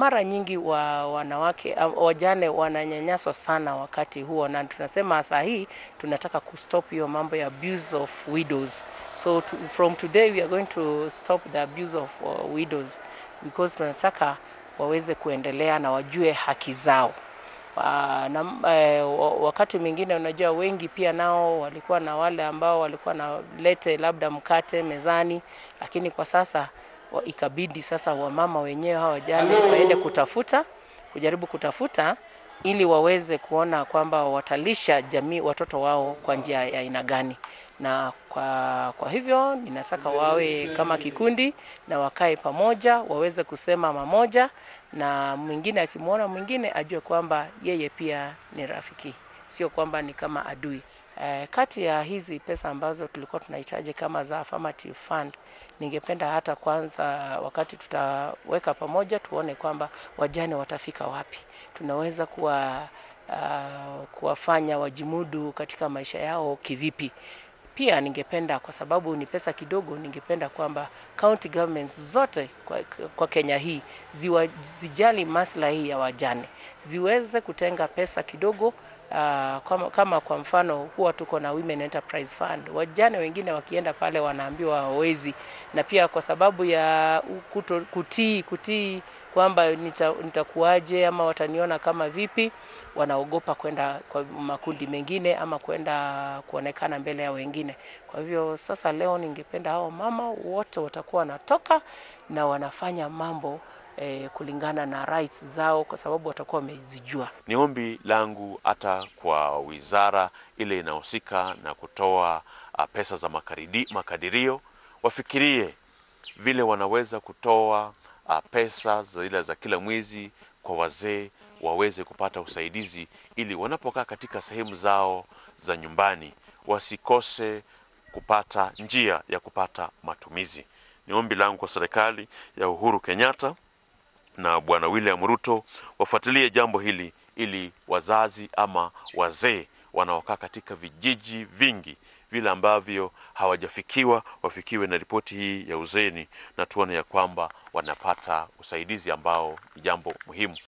mara nyingi wa wanawake uh, wajane wananyanyaswa sana wakati huo, na tunasema saa hii tunataka kustop hiyo mambo ya abuse of widows. So to, from today we are going to stop the abuse of uh, widows because tunataka waweze kuendelea na wajue haki zao. Uh, na, eh, wakati mwingine unajua wengi pia nao walikuwa na wale ambao walikuwa na lete labda mkate mezani, lakini kwa sasa wa, ikabidi sasa wamama wenyewe hawa wajane waende kutafuta kujaribu kutafuta ili waweze kuona kwamba watalisha jamii watoto wao kwa njia ya aina gani na kwa, kwa hivyo ninataka wawe kama kikundi na wakae pamoja, waweze kusema mamoja, na mwingine akimwona mwingine ajue kwamba yeye pia ni rafiki, sio kwamba ni kama adui. Eh, kati ya hizi pesa ambazo tulikuwa tunahitaji kama za affirmative fund, ningependa hata kwanza, wakati tutaweka pamoja, tuone kwamba wajane watafika wapi, tunaweza kuwa uh, kuwafanya wajimudu katika maisha yao kivipi. Pia ningependa kwa sababu ni pesa kidogo, ningependa kwamba county governments zote kwa, kwa Kenya hii ziwa, zijali maslahi ya wajane, ziweze kutenga pesa kidogo. Uh, kama, kama kwa mfano huwa tuko na Women Enterprise Fund. Wajane wengine wakienda pale wanaambiwa hawawezi, na pia kwa sababu ya kuto, kutii kutii kwamba nitakuwaje nita ama wataniona kama vipi, wanaogopa kwenda kwa makundi mengine ama kwenda kuonekana mbele ya wengine. Kwa hivyo sasa, leo ningependa hao mama wote watakuwa wanatoka na wanafanya mambo eh, kulingana na rights zao, kwa sababu watakuwa wamezijua. Ni ombi langu hata kwa wizara ile inahusika na kutoa uh, pesa za makaridi, makadirio wafikirie vile wanaweza kutoa uh, pesa zile za kila mwezi kwa wazee waweze kupata usaidizi ili wanapokaa katika sehemu zao za nyumbani wasikose kupata njia ya kupata matumizi. Ni ombi langu kwa serikali ya Uhuru Kenyatta na Bwana William Ruto wafuatilie jambo hili ili wazazi ama wazee wanaokaa katika vijiji vingi vile ambavyo hawajafikiwa wafikiwe na ripoti hii ya uzeni, na tuone ya kwamba wanapata usaidizi ambao ni jambo muhimu.